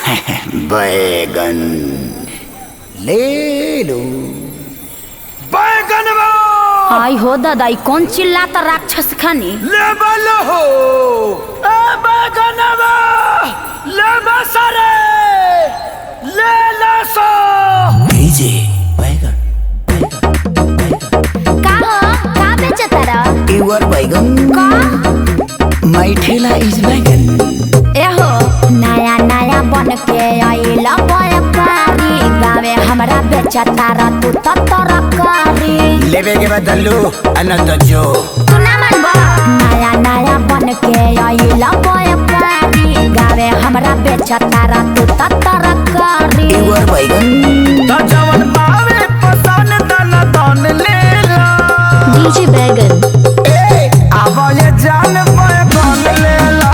बैगन ले लो बैगन आई हो दादा ई कौन चिल्लाता राक्षस खानी लेवल हो ए बैगन ले मसरे ले लसो भेजे बैगन का हो का बेचता रह युवर बैगन का माई ठेला इज बैगन ए हो नया नया बन के आइला व्यापारी गावे हमरा बेचता रह तू तो तरकारी लेवे के बदलू अनंत जो तू ना मानबा नया नया बन के आइला व्यापारी गावे हमरा बेचता रह तू तो तरकारी युवर बैगन त जवन पावे पसन तन तन ले ला डीजे बैगन ए आवा ये जान बैगन ले ला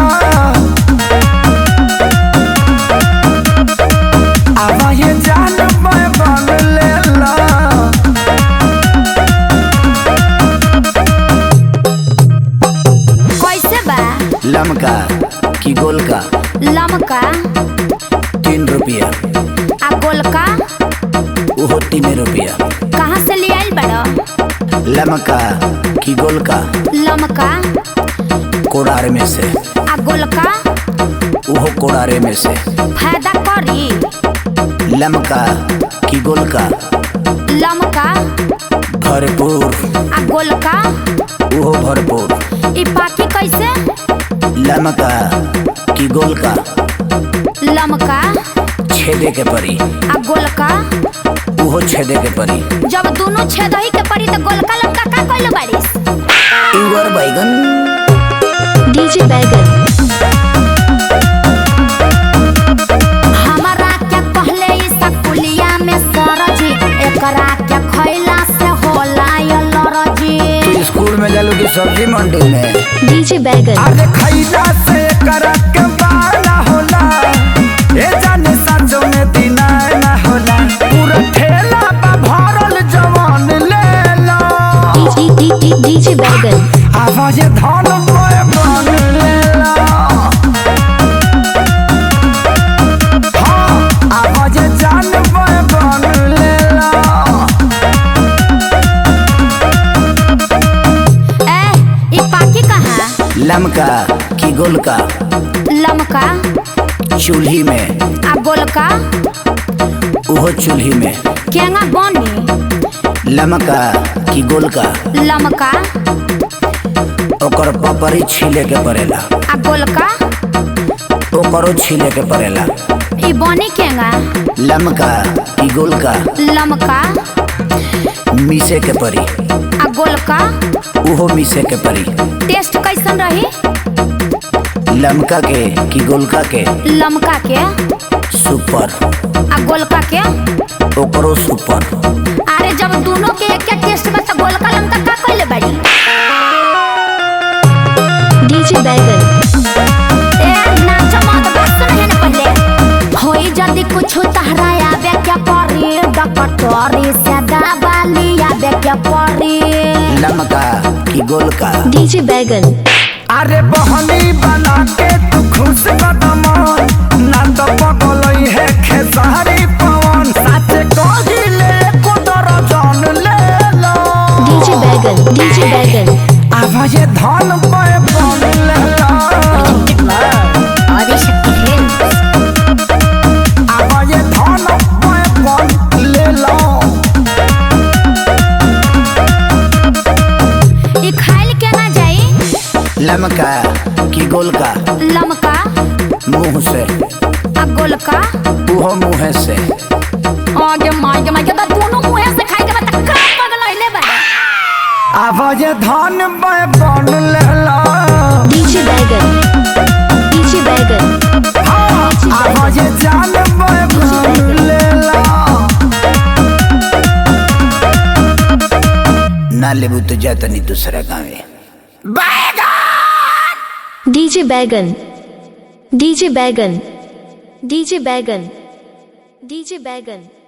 आवा ये जान बैगन ले ला कैसे बा लमका की गोल का लमका तीन रुपया आ गोलका वो तीन रुपया कहाँ से ले आइल बड़ा लमका की गोल का लमका कोड़ार में से आ गोलका वो कोड़ारे में से फायदा करी लमका की गोल का लमका भरपूर आ गोलका वो भरपूर ई पाकी कैसे लमका की गोल का लमका छेदे के परी आ गोलका वो छेदे के परी जब दोनों छेदही के पड़ी तो गोलका लमका का कइल बारिस युवर बैगन डीजे बैगन हमारा क्या कहले ई सकुलिया में सरजी एकरा क्या खैला से होला ये लरजी तू स्कूल में जालू की सब्जी मंडी में डीजे बैगन अरे खैला से करक बाला होला ए जाने साँझों में दिना ना होला पूरा ठेला बा भरल जवान ले ला डीजे बैगन आवाज धन बैगन ले ला हाँ, आवाज जान बैगन ले ला ए ई पाकी कहाँ लमका की गोल का लमका चूल्ही में आ गोलका वो चूल्ही में केंगा बनी लमका की गोल का लमका ओकर पपरी छीले के पड़ेला आ गोलका ओकरो छीले के पड़ेला ई बनी केंगा लमका की गोल का लमका मीसे के परी आ गोलका उहो मीसे के परी टेस्ट कैसन रही लमका के की गोलका के लमका के सुपर आ गोलका के ओकरो सुपर अरे जब दोनों के एक एक टेस्ट बा त गोलका लमका का कइले बाड़ी डीजे बैगन ए नाच मत बस नहीं न पहले होई जल्दी कुछ तहरा आवे क्या परी डकटोरी से दबाली आवे क्या परी लमका की गोलका डीजे बैगन अरे बहनी बना के तू खुश कदम ना तो पगलई है खेसारी पवन सच कहिले कुदर जान ले लो डीजे बैगन डीजे बैगन आवाज धन पे बन ले लो आदिशक्ति फिल्म आवाज धन पे बन ले लो ई खाइल के ना जाई लमका की गोलका लमका मुंह से आ गोलका उहो मुंह से आगे मागे मागे तो दोनों मुंह से खाई के बता का पगलइले बा आवाज धन पे बन ले लो डीजे बैगन डीजे बैगन हाँ, आवाज जान पे बन ले लो ना लेबू तो जा तनी दूसरा गाँव डीजे बैगन डीजे बैगन डीजे बैगन डीजे बैगन